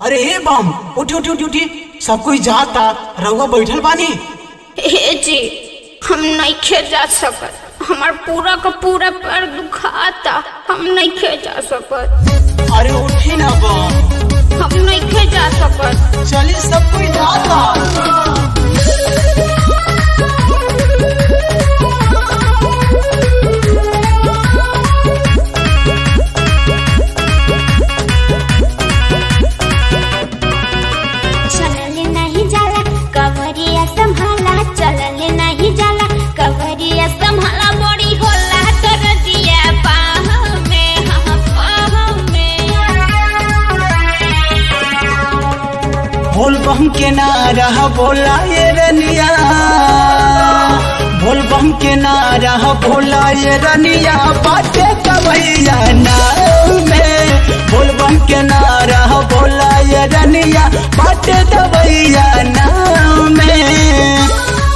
अरे हे बम उठी उठी उठी उठी सब कोई जाता रउआ बैठल बानी हे जी हम नहीं जा सकत हमार पूरा का पूरा पैर दुखाता हम नहीं जा सकत अरे उठी ना बम हम नहीं जा सकत चलिए सब कोई जाता चलल नहीं जाला कवरिया संभाला चलल नहीं जाला कवरिया संभाला बड़ी होला कर दिया पाह में हाँ पाह में बोल बम के नारा बोला ये रनिया बोल बम के नारा बोला ये रनिया बाटे कवैया नाव में बोल बम के नारा बोला ये रनिया बाटे कवैया नाव में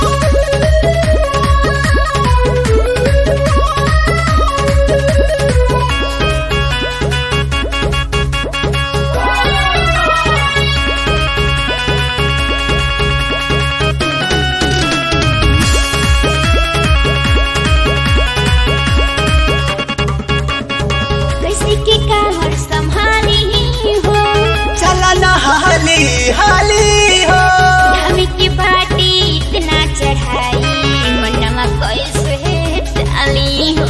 कैसे के कामर संभाली हो चला ना हाली हाली हो हमी की बाटी इतना चढ़ाई मनवा कैसे डाली हो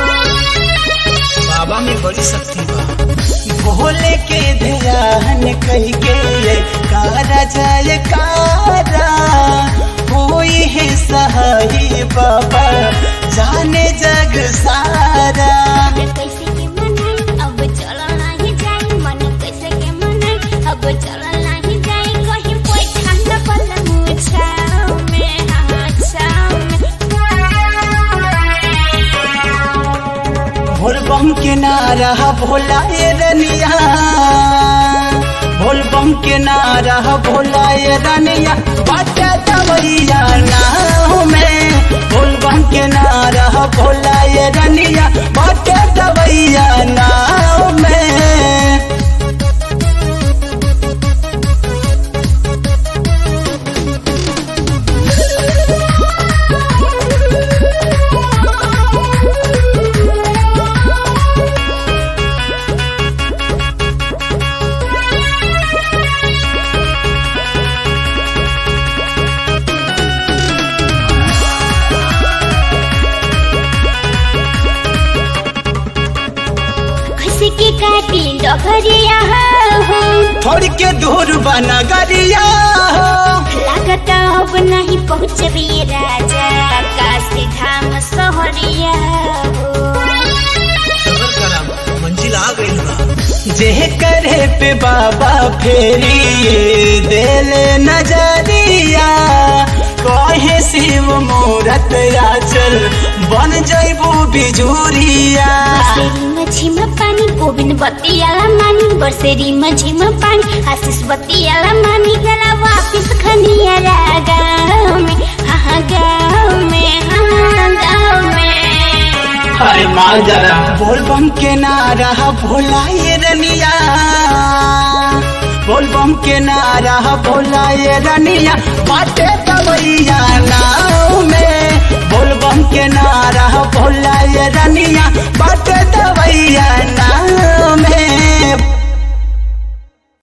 बाबा में बड़ी शक्ति बा भोले के ध्यान कही के कारा जाय कारा कोई है सहाय बाबा जाने जग सारा मन कैसे के मनाई अब चलल नहीं जाई मन कैसे के मनाई अब चलल नहीं जाई कहीं कोई ठंडा पल मुछाओ में हाँ छाओ में भोल बम के नारा भोला ये रनिया भोल बम के नारा भोला ये रनिया बाटा दवैया नाव में भोल बम के नारा भोला ये रनिया बाटा दवैया नाव में कैसे के काटी डगरिया हो थोड़ी के दूर बना गरिया लागत अब नहीं पहुँचबी राजा काशी धाम सहरिया हो मंजिल आ गई बा जे करे पे बाबा फेरी देले नजरिया कहे शिव मूरत आचल बन जैबू बिजुरिया बरसेरी में झिम पानी गोविंद बतियाला मानी बरसेरी में झिम पानी आशीष बतियाला मानी गला वापिस खनिया गाँव में हाँ गाँव में हाँ गाँव में अरे माल जरा बोल बम के नारा भोला ये रनिया बोल बम के नारा भोला ये रनिया बाटे दवैया नाव में बोल बम के नारा भोला ये रनिया बाटे दवैया नाव में